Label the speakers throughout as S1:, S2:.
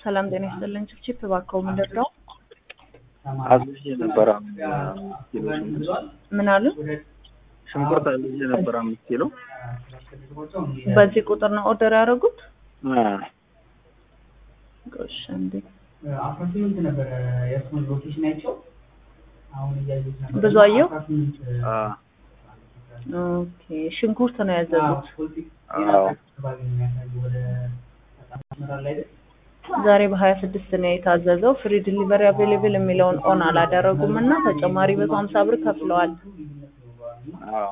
S1: ሰላም ጤና ይስጥልን። ችፕችፕ እባክዎ ምንድን ነው?
S2: አዝዤ ነበር አምስት ኪሎ ሽንኩርት።
S1: ምን አሉ?
S2: ሽንኩርት አዝዤ ነበር አምስት ኪሎ።
S1: በዚህ ቁጥር ነው ኦርደር ያደረጉት?
S2: አ፣
S1: ጎሽ እንዴ
S3: አስራ ስምንት ነበረ የእሱን ሎኬሽን አይቼው አሁን እያየሁት ነበር።
S1: ብዙ አየሁ?
S3: አስራ ስምንት
S2: አ፣
S1: ኦኬ ሽንኩርት ነው ያዘዙት።
S2: አዎ
S3: አካባቢ ነው የሚያሳየው ወደ መስመር ላይ አይደል?
S1: ዛሬ በሀያ ስድስት ነው የታዘዘው። ፍሪ ዲሊቨሪ አቬሌብል የሚለውን ኦን አላደረጉም እና ተጨማሪ መቶ ሀምሳ ብር ከፍለዋል።
S2: አዎ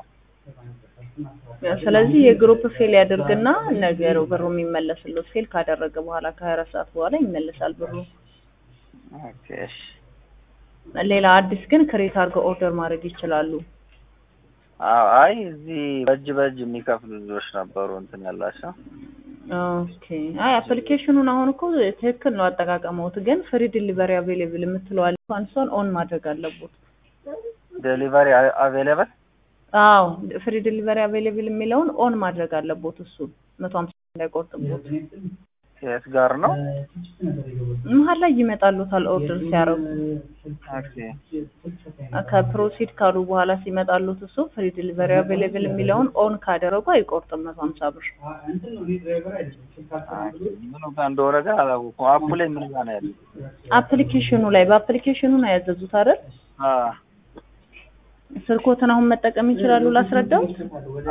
S1: ስለዚህ የግሩፕ ፌል ያድርግና ነገሩ ብሩ የሚመለስለት ፌል ካደረገ በኋላ ከሀያ አራት ሰዓት በኋላ ይመለሳል ብሩ።
S2: ኦኬ እሺ።
S1: ሌላ አዲስ ግን ክሬት አድርገው ኦርደር ማድረግ ይችላሉ።
S2: አዎ አይ እዚህ በእጅ በእጅ የሚከፍሉ ልጆች ነበሩ እንትን ያላቸው።
S1: ኦኬ አይ አፕሊኬሽኑን አሁን እኮ ትክክል ነው አጠቃቀመውት፣ ግን ፍሪ ዲሊቨሪ አቬሌብል የምትለዋል እሷን ኦን ማድረግ አለቦት።
S2: ዴሊቨሪ አቬሌብል
S1: አዎ ፍሪ ዲሊቨሪ አቬሌብል የሚለውን ኦን ማድረግ አለቦት። እሱን መቶ ሀምሳ እንዳይቆርጥቦት
S2: የት ጋር ነው?
S1: መሀል ላይ ይመጣሉታል ኦርደር ሲያደርጉ
S2: ኦኬ
S1: ከፕሮሲድ ካሉ በኋላ ሲመጣሉት እሱ ፍሪ ዲሊቨሪ አቬሌብል የሚለውን ኦን ካደረጉ አይቆርጥም መቶ ሀምሳ ብር።
S3: እንትን ነው እኔ ድራይቨር አይደለም ስልክ አስተናግዶ
S2: ምኑ ጋር እንደሆነ ግን አላወኩም። አፑ ላይ ምን ጋር ነው ያለው?
S1: አፕሊኬሽኑ ላይ በአፕሊኬሽኑ ነው ያዘዙት አይደል?
S2: አ
S1: ስልኮትን አሁን መጠቀም ይችላሉ ላስረዳው?
S3: ወደ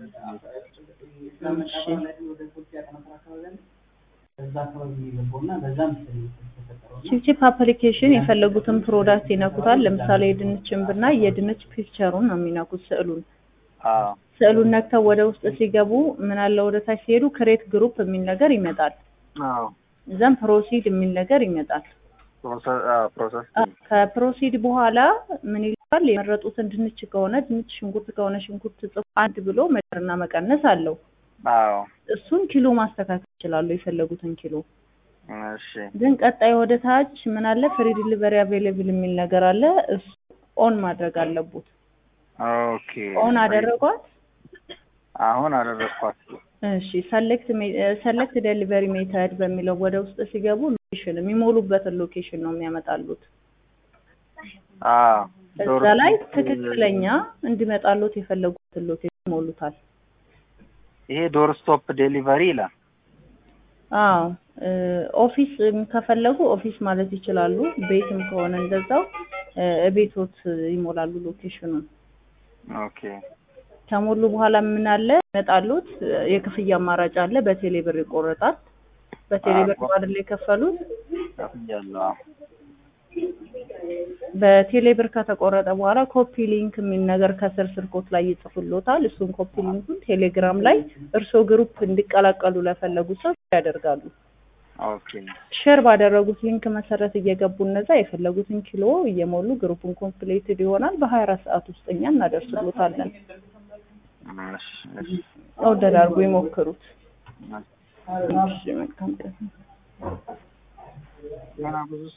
S1: እሺ
S3: ወደ ሶስት ያቀናፈር አካባቢ አለ። እዛ አካባቢ ነው የገባው እና በዛ መሰለኝ የተፈጠረው።
S1: ቺፕቺፕ አፕሊኬሽን የፈለጉትን ፕሮዳክት ይነኩታል። ለምሳሌ የድንችን ብናይ የድንች ፒክቸሩን ነው የሚነኩት ስዕሉን
S2: አዎ
S1: ስዕሉን ነክተው ወደ ውስጥ ሲገቡ ምን አለ ወደ ታች ሲሄዱ ክሬት ግሩፕ የሚል ነገር ይመጣል።
S2: አዎ
S1: ዘን ፕሮሲድ የሚል ነገር ይመጣል።
S2: ፕሮሰስ አዎ ፕሮሰስ
S1: ከፕሮሲድ በኋላ ምን ይላል? የመረጡትን ድንች ከሆነ ድንች፣ ሽንኩርት ከሆነ ሽንኩርት ጽፎ አንድ ብሎ መጨመርና መቀነስ አለው።
S2: አዎ
S1: እሱን ኪሎ ማስተካከል ይችላሉ፣ የፈለጉትን ኪሎ።
S2: እሺ
S1: ግን ቀጣይ ወደ ታች ምን አለ? ፍሪ ዲሊቨሪ አቬሌብል የሚል ነገር አለ። እሱ ኦን ማድረግ አለቡት።
S2: ኦኬ
S1: ኦን አደረጓት።
S2: አሁን አደረግኳት።
S1: እሺ ሰሌክት ሰሌክት ዴሊቨሪ ሜተድ በሚለው ወደ ውስጥ ሲገቡ ሎኬሽን የሚሞሉበትን ሎኬሽን ነው የሚያመጣሉት።
S2: አዎ
S1: እዛ ላይ ትክክለኛ እንዲመጣሉት የፈለጉትን ሎኬሽን ይሞሉታል።
S2: ይሄ ዶር ስቶፕ ዴሊቨሪ ይላል።
S1: አዎ እ ኦፊስ ከፈለጉ ኦፊስ ማለት ይችላሉ። ቤትም ከሆነ እንደዛው እ ቤቶት ይሞላሉ ሎኬሽኑን።
S2: ኦኬ
S1: ከሞሉ በኋላ ምን አለ ይመጣሉት። የክፍያ አማራጭ አለ። በቴሌ ብር ይቆረጣል። በቴሌ ብር ነው አይደል የከፈሉት?
S2: ከፍያለሁ። አዎ
S1: በቴሌ ብር ከተቆረጠ በኋላ ኮፒ ሊንክ የሚል ነገር ከስር ስልኮት ላይ ይጽፉሎታል። እሱን ኮፒ ሊንኩን ቴሌግራም ላይ እርስዎ ግሩፕ እንዲቀላቀሉ ለፈለጉ ሰው ያደርጋሉ።
S2: ኦኬ
S1: ሼር ባደረጉት ሊንክ መሰረት እየገቡ እነዛ የፈለጉትን ኪሎ እየሞሉ ግሩፑን ኮምፕሌትድ ይሆናል። በሀያ አራት ሰዓት ውስጥ እኛ እናደርስሎታለን።
S2: እሺ እሺ
S1: ኦርደር አድርጎ ይሞክሩት። እሺ መልካም ቀን።
S2: ገና ብዙ